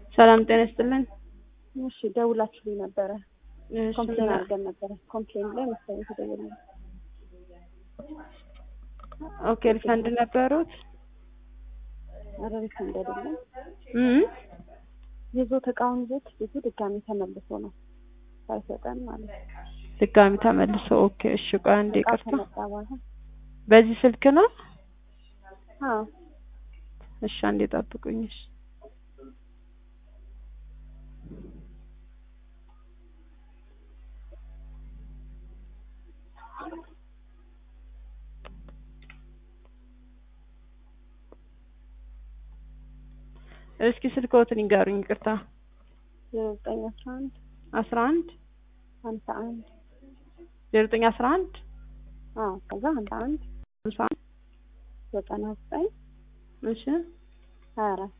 ሰላም ጤና ይስጥልን። እሺ ደውላችሁልኝ ነበረ። እሺ፣ ኮምፕሌን ምን- አድርገን ነበረ። ኮምፕሌን ላይ መሰለኝ ተደውሎ ኦኬ ሪፈንድ ነበሩት? ኧረ ሪፈንድ አይደለም እም ይዞት እቃውን ይዞት ብዙ ድጋሚ ተመልሶ ነው ሳይሰጠን ማለት ነው። ድጋሚ ተመልሶ። ኦኬ እሺ፣ ቆይ አንዴ እቃ ይቅርታ። ከመጣ በኋላ በዚህ ስልክ ነው? አዎ እሺ፣ አንዴ ጠብቁኝ። እሺ እስኪ ስልክዎትን ይንገሩኝ። ይቅርታ። ዜሮ ዘጠኝ አስራ አንድ አስራ አንድ ሀምሳ አንድ ዜሮ ዘጠኝ አስራ አንድ አዎ ከዛ ሀምሳ አንድ ሃምሳ አንድ ዘጠና ዘጠኝ እሺ ሀያ አራት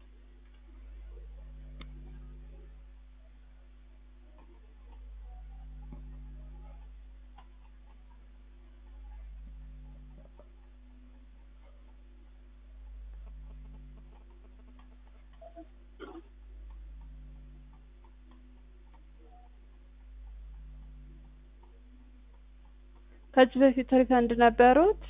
ከዚህ በፊት ሪፈንድ ነበሩት?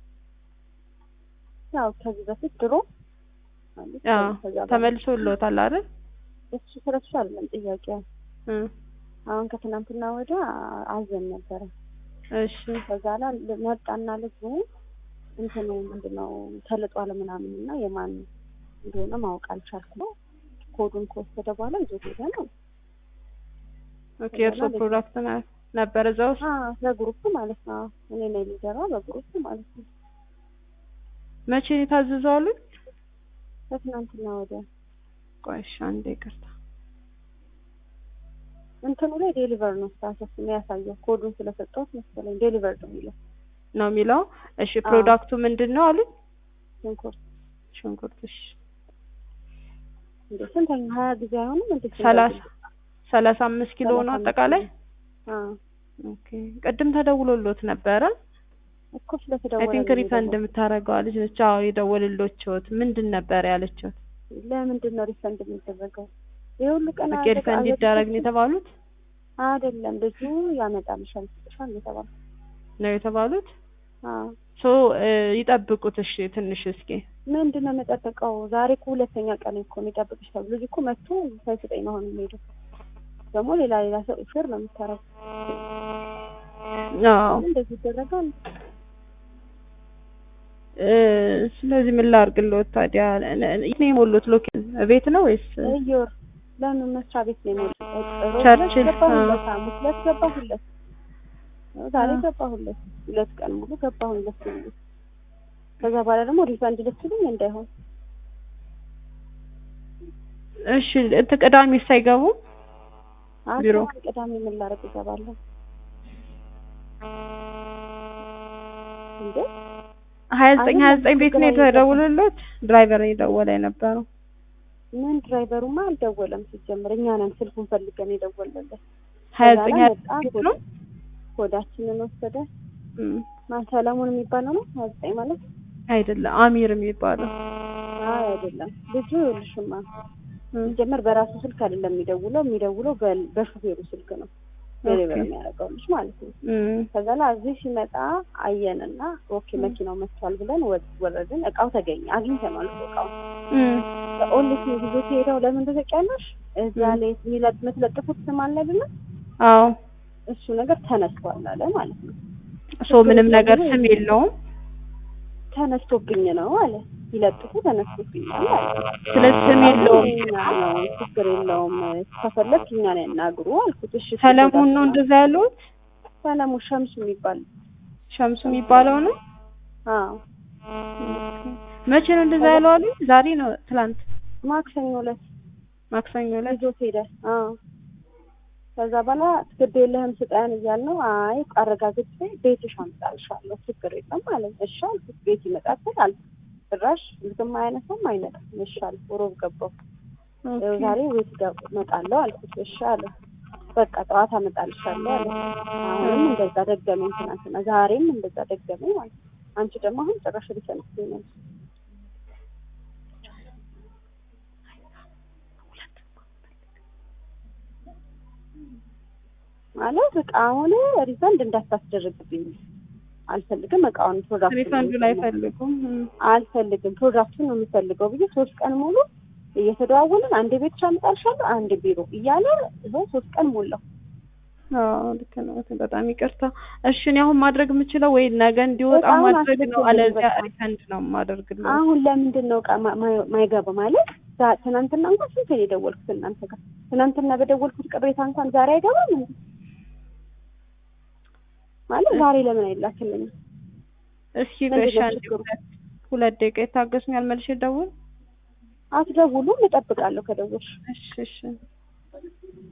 ያው ከዚህ በፊት ድሮ ማለት አዎ ከዛ በኋላ ተመልሶልዎታል አይደል? እሱ ስለሱ አይደለም ጥያቄው። እ አሁን ከትናንትና ወዲያ አዘን ነበረ። እሺ ከዛ ላይ መጣና ልጁ እንትኑ ምንድነው ተልጧል ምናምን እና የማን እንደሆነ ማወቅ አልቻልኩም። ኮዱን ከወሰደ በኋላ ይዞት ሄደ ነው። ኦኬ የእርስዎ ፕሮዳክት ነ- ነበር እዛ ውስጥ? አዎ በግሩፕ ማለት ነው። እኔ ነኝ ሊደሯ በግሩፕ ማለት ነው። መቼ ነው የታዘዘው አሉኝ? ከትናንትና ወዲያ ቆይ እሺ አንዴ ይቅርታ። እንትኑ ላይ ዴሊቨር ነው ስታተስ የሚያሳየው ኮዱን ስለሰጠሁት መሰለኝ ዴሊቨር ነው የሚለው ነው የሚለው። እሺ ፕሮዳክቱ ምንድን ነው አሉኝ? ሽንኩርት ሽንኩርት። እሺ እንዴ ስንተኛ ሀያ ጊዜ አይሆንም እንዴ ሰላሳ ሰላሳ አምስት ኪሎ ነው ሰላሳ አምስት አጠቃላይ? ኪሎ። አዎ ኦኬ ቅድም ተደውሎሎት ነበረ? እኮ አይ ስለተደወለ ቲንክ ነው ሪፈንድ የደወልኩት። የምታደርገው ልጅ ነች። አዎ የደወልሎችዎት ምንድን ነበር ያለችዎት? ለምንድን ነው ሪፈንድ የሚደረገው? የሁሉ ቀን ኦኬ ሪፈንድ ይደረግ ነው የተባሉት አይደለም ልጁ ያመጣልሻል ይሰጥሻል የተባለው። ነው የተባሉት? አዎ ሶ ይጠብቁት እሺ ትንሽ እስኪ ምንድን ነው የምጠብቀው? ዛሬ እኮ ሁለተኛ ቀን እኮ የሚጠብቅሽ ተብሎ ልጅ እኮ መጥቶ ሳይሰጠኝ ነው አሁን የሚሄደው። ደግሞ ሌላ ሌላ ሰው ሹር ነው የምታረገው። አዎ እንደዚህ ይደረጋል። እ ስለዚህ ምን ላድርግልዎት ታዲያ? የት ነው የሞሉት? ሎኬሽን ቤት ነው ወይስ እዮር ለምን መስሪያ ቤት ነው የሞላው? ቸርችል፣ ገባሁለት፣ ሐሙስ ዕለት ገባሁለት፣ ዛሬ አ። ገባሁለት። ሁለት ቀን ሙሉ ገባሁለት ሙሉ። ከዛ በኋላ ደግሞ ሪፈንድ ልትሉኝ እንዳይሆን እሺ እንትን ቅዳሜ ሳይገቡ ቢሮ? አሁን ቅዳሜ ምን ላደርግ እገባለሁ እንዴ? ሀያ ዘጠኝ ሀያ ዘጠኝ ቤት ነው አይደለም፣ የተደውሎሎት? ድራይቨር ነው የደወለ የነበረው። ምን ድራይቨሩማ አልደወለም። ሲጀምር እኛ ነን ስልኩን ፈልገን የደወለለት። ሀያ ከዛ ዘጠኝ ላይ ሀያ መጣ፣ ዘጠኝ ቤት ነው? ኮዳችንን ወሰደ። እም፣ ማን ሰለሞን የሚባለው ነው ሀያ ዘጠኝ ማለት አይደለም አሚር የሚባለው አይ አይደለም። ልጁ ይኸውልሽማ እም፣ ሲጀመር በራሱ ስልክ አይደለም የሚደውለው የሚደውለው በ- በሹፌሩ ስልክ ነው ዴሊቨር ኦኬ። የሚያደርገው ልጅ ማለት ነው። እም፣ ከዛ ላይ እዚህ ሲመጣ አየንና ኦኬ መኪናው መጥቷል ብለን ወ- ወረድን። እቃው ተገኘ አግኝተናል እኮ እቃው እም፣ ኦንሊስ ጊዜ ሄደው ለምን ተዘቂያለሽ እዛ ም። ላይ የሚለጥ የምትለጥፉት ስም አለ አይደለ? አዎ እሱ ነገር ተነስቷል አለ ማለት ነው። ሶ ምንም ነገር ስም የለውም። ተነስቶብኝ ነው አለ ይለጥፉ ተነስቶብኛል አለ። ስለዚህ ስም የለውም። እኛ ነው ችግር የለውም ከፈለክ እኛን ያናግሩ አልኩት። እሺ ሰለሞን ነው እንደዛ ያሉት? ሰለሞን ሸምሱ የሚባል ሸምሱ የሚባለው ነው። አዎ መቼ ነው እንደዛ ያለው አሉ? ዛሬ ነው ትላንት? ማክሰኞ ዕለት ማክሰኞ ዕለት? ይዞት ሄደ። አዎ ከዛ በኋላ ግድ የለህም ስጠን እያልነው አይ አረጋግጬ ቤትሽ አምጣልሻለሁ ችግር የለም ማለት እሺ አልኩት። ቤት ይመጣል አልኩት። ጭራሽ ልክም አያነሳም አይመጣም። እሺ አልኩ። ሮብ ገባሁ። ኦኬ። ዛሬ ቤት ገብ- እመጣለሁ አልኩት። እሺ አለ። በቃ ጠዋት አመጣልሻለሁ አለ። አሁንም እንደዛ ደገመኝ ትናንትና፣ ዛሬም እንደዛ ደገመኝ ማለት ነው። አንቺ ደግሞ አሁን ጭራሽ ሊሰንስኝ ነው። ማለት እቃውን ሪፈንድ እንዳታስደርግብኝ አልፈልግም። እቃውን ፕሮዳክት ሪፈንዱን አይፈልጉም። እም። አልፈልግም ፕሮዳክቱን ነው የምፈልገው ብዬ ሶስት ቀን ሙሉ እየተደዋወልን አንድ ቤት አመጣልሻለሁ አንድ ቢሮ እያለ ይኸው ሶስት ቀን ሞላው። አዎ ልክ ነው። በጣም ይቅርታ። እሺ እኔ አሁን ማድረግ የምችለው ወይ ነገ እንዲወጣ በጣም ማድረግ ነው፣ አስቸጋሪ አለዚያ በጣም። ሪፈንድ ነው የማደርግልህ። አሁን ለምንድን ነው እቃ ማ- ማ- ማይገባ ማለት ዛ- ትናንትና እንኳን ስንት ነው የደወልኩት እናንተ ጋር ትናንትና በደወልኩት ቅሬታ እንኳን ዛሬ አይገባም እንዴ? ማለት ዛሬ ለምን አይላክልኝም? እስኪ ምንድን በሻ ነው ችግሩ? ሁለት ሁለት ደቂቃ የታገሱኛል፣ መልሼ ደውል። አትደውሉም? እጠብቃለሁ ከደወልሽ እሺ እሺ